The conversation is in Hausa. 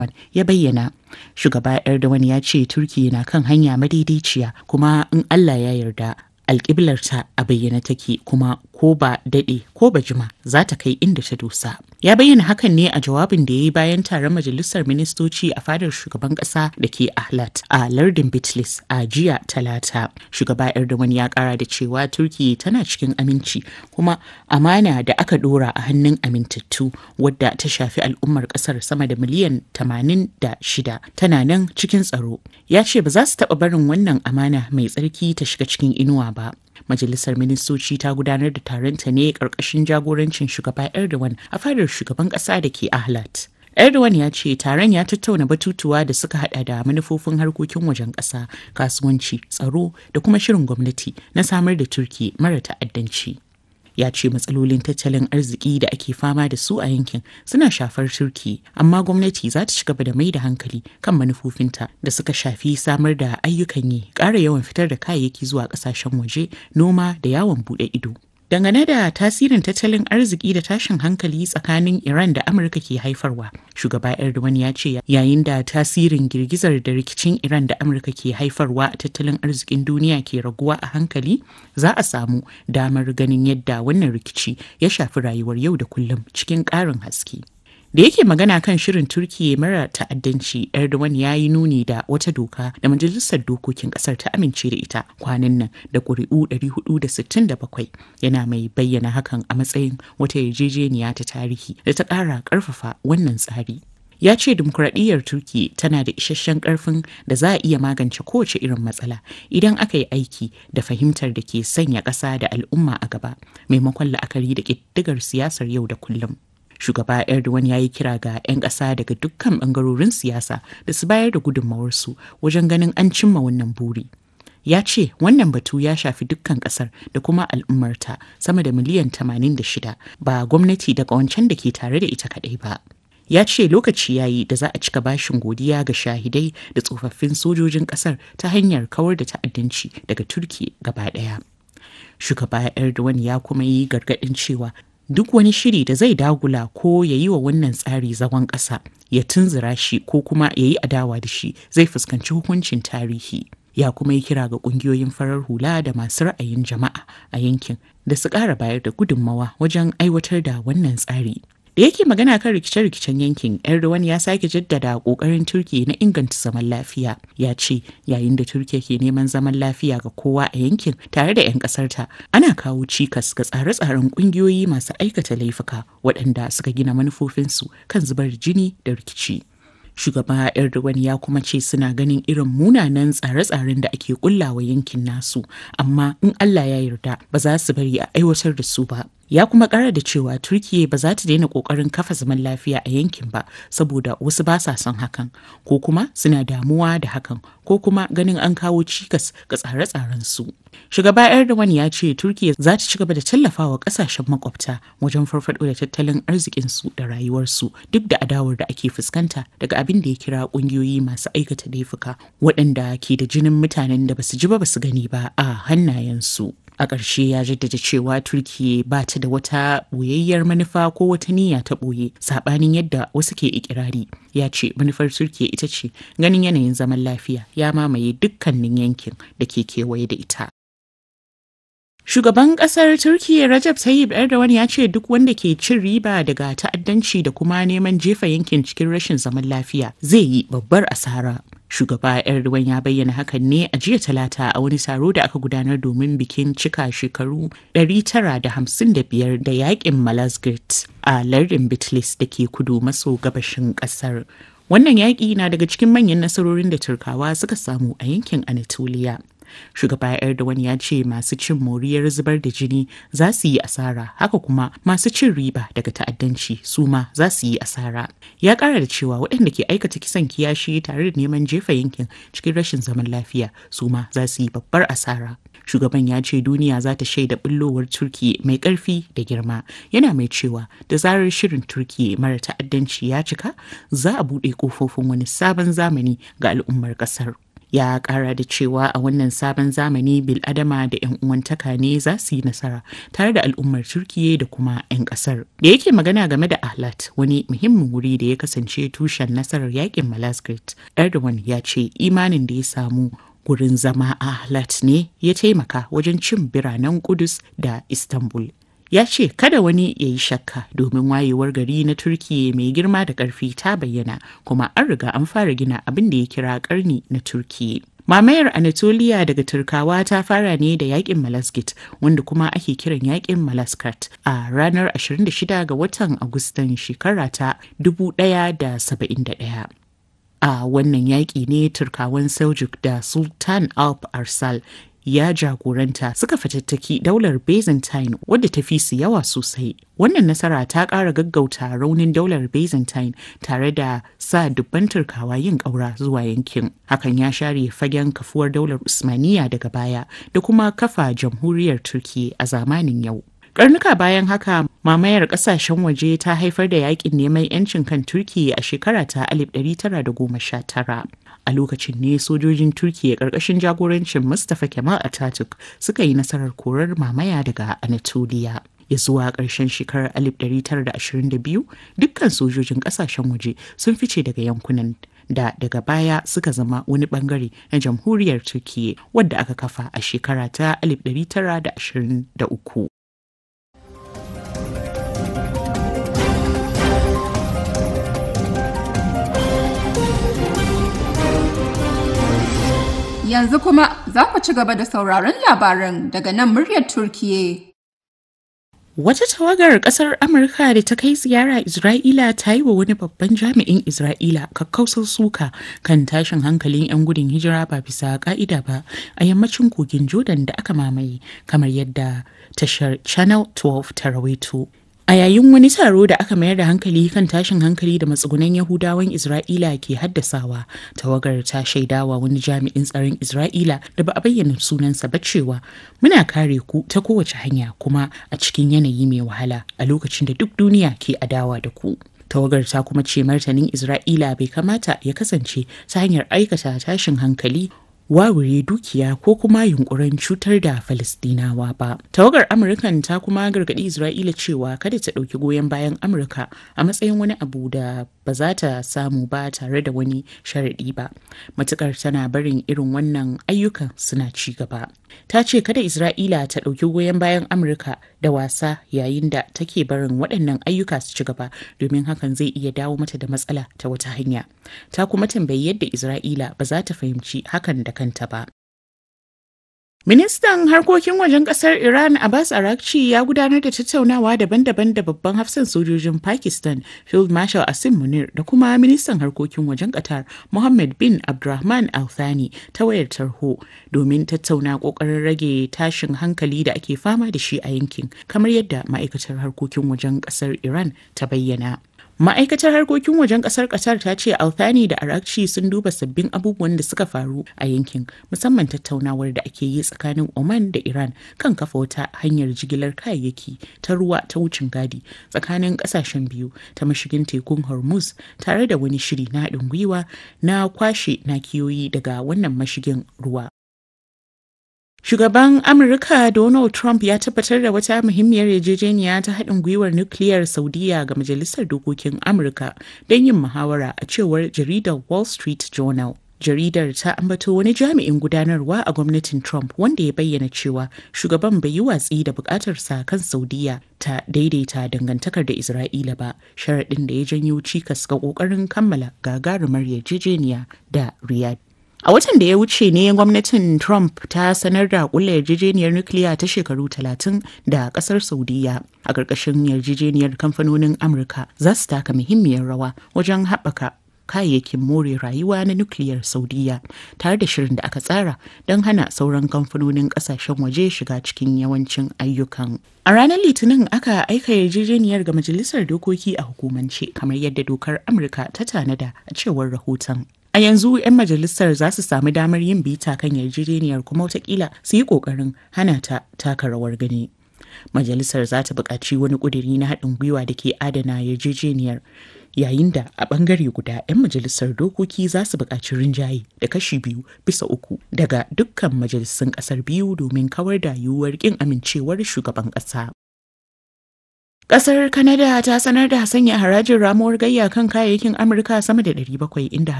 ya bayyana shugaba erdogan ya ce turkiya na kan hanya madaidaiciya kuma in allah ya yarda alƙiblarta a bayyane take kuma ko ba daɗe ko ba jima za ta kai inda ta dosa. Ya bayyana hakan ne a jawabin da ya yi bayan taron majalisar ministoci a fadar shugaban ƙasa da ke Ahlat a lardin Bitlis a jiya talata. Shugaba Erdogan ya ƙara da cewa Turki tana cikin aminci kuma amana da aka ɗora a hannun amintattu wadda ta shafi al'ummar ƙasar sama da miliyan 86 tana nan cikin tsaro. Ya ce ba za su taɓa barin wannan amana mai tsarki ta shiga cikin inuwa ba. Majalisar Ministoci ta gudanar da taronta ne ƙarƙashin jagorancin shugaba Erdogan a fadar shugaban ƙasa da ke Ahlat. Erdogan ya ce taron ya tattauna batutuwa da suka hada da manufofin harkokin wajen ƙasa, kasuwanci, tsaro da kuma shirin gwamnati na samar da Turki mara ta'addanci. ya ce matsalolin tattalin arziki da ake fama da su a yankin suna shafar turki amma gwamnati za ta ci gaba da mai da hankali kan manufofinta da suka shafi samar da ayyukan yi ƙara yawan fitar da kayayyaki zuwa ƙasashen waje noma da yawon buɗe ido Dangane da tasirin tattalin arziki da tashin hankali tsakanin Iran da Amurka ke haifarwa, shugaba Erdogan ya ce yayin da tasirin girgizar da rikicin Iran da Amurka ke haifarwa a tattalin arzikin duniya ke raguwa a hankali, za a samu damar ganin yadda wannan rikici ya shafi rayuwar yau da kullum cikin ƙarin haske. da yake magana kan shirin turkiya mara ta'addanci erdogan ya yi nuni da wata doka da majalisar dokokin kasar ta amince da ita kwanan nan da ƙuri'u 467 yana mai bayyana hakan a matsayin wata yarjejeniya ta tarihi da ta ƙara ƙarfafa wannan tsari ya ce dimokuraɗiyyar turki tana da isasshen ƙarfin da za a iya magance kowace irin matsala idan aka yi aiki da fahimtar da ke sanya ƙasa da al'umma a gaba maimakon la'akari da ƙiddigar siyasar yau da kullum shugaba erdogan ya yi kira ga 'yan ƙasa daga dukkan ɓangarorin siyasa da su bayar da gudunmawarsu wajen ganin an cimma wannan buri ya ce wannan batu ya shafi dukkan ƙasar da kuma al'ummarta sama da miliyan 86 ba gwamnati da ƙawancen da ke tare da ita kaɗai ba ya ce lokaci yayi da za a cika bashin godiya ga shahidai da tsofaffin sojojin ƙasar ta hanyar kawar da ta'addanci daga turki gaba ɗaya shugaba erdogan ya kuma yi gargaɗin cewa duk wani shiri da zai dagula ko ya yi wa wannan tsari zagon ƙasa ya tunzura shi ko kuma ya yi adawa da shi zai fuskanci hukuncin tarihi ya kuma yi kira ga ƙungiyoyin farar hula da masu ra'ayin jama'a a yankin da su ƙara bayar da gudunmawa wajen aiwatar da wannan tsari da yake magana kan rikice-rikicen yankin erdogan ya sake jaddada kokarin turki na inganta zaman lafiya ya ce yayin da turkiya ke neman zaman lafiya ga kowa a yankin tare da 'yan kasarta ana kawo cikas ga tsare-tsaren kungiyoyi masu aikata laifuka waɗanda suka gina manufofinsu kan zubar jini da rikici shugaba erdogan ya kuma ce suna ganin irin munanan tsare-tsaren da ake kullawa yankin nasu amma in allah ya yarda ba za su bari a aiwatar da su ba ya kuma kara da cewa turkiya ba za ta daina kokarin kafa zaman lafiya a yankin ba saboda wasu ba sa son hakan ko kuma suna damuwa da hakan ko kuma ganin an kawo cikas ga tsare-tsaren su shugaba erdogan ya ce turkiya za ta ci gaba da tallafawa kasashen makwabta wajen farfado da tattalin arzikin su da rayuwarsu duk da adawar da ake fuskanta daga abin da ya kira kungiyoyi masu aikata laifuka waɗanda ke da jinin mutanen da basu ji ba basu gani ba a hannayensu a ƙarshe ya jaddada cewa turkiya ba ta da wata ɓoyayyar manufa ko wata niyya ta ɓoye saɓanin yadda wasu ke ikirari ya ce manufar turkiya ita ce ganin yanayin zaman lafiya ya mamaye dukkanin yankin da ke kewaye da ita Shugaban kasar Turkiyya Recep Tayyip Erdogan ya ce duk wanda ke cin riba daga ta'addanci da kuma neman jefa yankin cikin rashin zaman lafiya zai yi babbar asara. Shugaba Erdogan ya bayyana hakan ne a jiya talata a wani taro da aka gudanar domin bikin cika shekaru 955 da yakin Malazgirt a lardin Bitlis da ke kudu maso gabashin kasar. Wannan yaƙi na daga cikin manyan nasarorin da Turkawa suka samu a yankin Anatolia. shugaba erdogan ya ce masu cin moriyar zubar da jini za su yi asara haka kuma masu cin riba daga ta'addanci su ma za su yi asara ya kara da cewa waɗanda ke aikata kisan kiyashi tare da neman jefa yankin cikin rashin zaman lafiya su ma za su yi babbar asara shugaban ya ce duniya za ta shaida bullowar turki mai ƙarfi da girma yana mai cewa da zarar shirin turki mara ta'addanci ya cika za a buɗe ƙofofin wani sabon zamani ga al'ummar ƙasar ya kara da cewa a wannan sabon zamani biladama da 'yan uwantaka ne za su yi nasara tare da al'ummar turkiya da kuma 'yan kasar da yake magana game da ahlat wani muhimmin wuri da ya kasance tushen nasarar yakin malazgirt erdogan ya ce imanin da ya samu gurin zama a ahlat ne ya taimaka wajen cin biranen kudus da istanbul ya ce kada wani ya yi shakka domin wayewar gari na turkiya mai girma da ƙarfi ta bayyana kuma an riga an fara gina abin da ya kira ƙarni na turkiya mamayar anatolia daga turkawa ta fara ne da yakin malazgit wanda kuma ake kiran yakin malaskat a ranar 26 ga watan agustan shekara ta 1071 a wannan yaƙi ne turkawan seljuk da sultan alp arsal ya jagoranta suka fatattaki daular byzantine wadda ta fi su yawa sosai wannan nasara ta ƙara gaggauta raunin daular byzantine tare da sa dubban turkawa yin ƙaura zuwa yankin hakan ya share fagen kafuwar daular usmaniya daga baya da kuma kafa jamhuriyar turki a zamanin yau Karnuka bayan haka mamayar kasashen waje ta haifar da yakin neman 'yancin kan Turki a shekara ta 1919. A lokacin ne sojojin Turki ƙarƙashin jagorancin Mustapha Kemal Atatürk suka yi nasarar korar mamaya daga Anatolia. ya zuwa ƙarshen shekarar 1922 dukkan sojojin ƙasashen waje sun fice daga yankunan da daga baya suka zama wani bangare na jamhuriyar Turkiyya wadda aka kafa a shekara ta 1923. Yanzu kuma za ku ci gaba da sauraron labaran daga nan muryar Turkiye. Wata tawagar kasar Amurka da ta kai ziyara Isra'ila ta yi wa wani babban jami'in Isra'ila kakkausar suka kan tashin hankalin 'yan gudun hijira ba bisa ka'ida ba a yammacin kogin Jordan da aka mamaye kamar yadda tashar Channel 12 ta rawaito. A yayin wani taro da aka mayar da hankali kan tashin hankali da matsugunan Yahudawan Isra'ila ke haddasawa, tawagar ta shaidawa wani jami'in tsaron Isra'ila da ba a bayyana sunansa ba cewa muna kare ku ta kowace hanya kuma a cikin yanayi mai wahala a lokacin da duk duniya ke adawa da ku. Tawagar ta kuma ce martanin Isra'ila bai kamata ya kasance ta hanyar aikata tashin hankali wawure dukiya ko kuma yunkurin cutar da Falistinawa ba. Tawagar Amurkan ta kuma gargaɗi Isra'ila cewa kada ta ɗauki goyon bayan Amurka a matsayin wani abu da ba za ta samu ba tare da wani sharaɗi ba. Matukar tana barin irin wannan ayyukan suna ci gaba. Ta ce kada Isra'ila ta ɗauki goyon bayan Amurka da wasa yayin da take barin waɗannan ayyuka su ci gaba domin hakan zai iya dawo mata da matsala ta wata hanya. Ta kuma tambayi yadda Isra'ila ba za ta fahimci hakan da kanta ba. Ministan harkokin wajen kasar Iran Abbas Arakci ya gudanar da tattaunawa daban-daban da babban hafsan sojojin Pakistan Field Marshal Asim Munir da kuma ministan harkokin wajen Qatar Mohammed bin Abdulrahman Al Thani ta wayar tarho domin tattauna kokarin rage tashin hankali da ake fama da shi a yankin kamar yadda ma'aikatar harkokin wajen kasar Iran ta bayyana. Ma'aikatar harkokin wajen kasar Qatar ta ce Althani da Arakci sun duba sabbin abubuwan da suka faru a yankin musamman tattaunawar da ake yi tsakanin Oman da Iran kan kafa wata hanyar jigilar kayayyaki ta ruwa ta wucin gadi tsakanin kasashen biyu ta mashigin tekun Hormuz tare da wani shiri na haɗin gwiwa na kwashe nakiyoyi daga wannan mashigin ruwa. Shugaban Amurka Donald Trump ya tabbatar da wata muhimmiyar yarjejeniya ta haɗin gwiwar nukiliyar Saudiya ga Majalisar Dokokin Amurka don yin muhawara a cewar jaridar Wall Street Journal. Jaridar ta ambato wani jami'in gudanarwa a gwamnatin Trump wanda ya bayyana cewa shugaban bai yi watsi da bukatarsa kan Saudiya ta daidaita dangantakar da Isra'ila ba, sharaɗin da ya janyo cikas ga ƙoƙarin kammala gagarumar yarjejeniya da Riyadh. A watan da ya wuce ne gwamnatin Trump ta sanar da kulla yarjejeniyar nukiliya ta shekaru 30 da kasar Saudiya. A ƙarƙashin yarjejeniyar kamfanonin Amurka za su taka muhimmiyar rawa wajen haɓaka kayayyakin more rayuwa na nukiliyar Saudiya tare da shirin da aka tsara don hana sauran kamfanonin ƙasashen waje shiga cikin yawancin ayyukan. A ranar Litinin aka aika yarjejeniyar ga Majalisar Dokoki a hukumance kamar yadda dokar Amurka ta tanada a cewar rahoton. A yanzu 'yan majalisar za su sami damar yin bita kan yarjejeniyar kuma watakila su yi ƙoƙarin hana ta taka rawar gani. Majalisar za ta buƙaci wani ƙudiri na haɗin gwiwa da ke adana yarjejeniyar yayin da a bangare guda 'yan majalisar dokoki za su buƙaci rinjaye da kashi biyu bisa uku daga dukkan majalisun ƙasar biyu domin kawar da yiwuwar ƙin amincewar shugaban ƙasa. Ƙasar Canada ta sanar da sanya harajin ramuwar gayya kan kayayyakin Amurka sama da 700 inda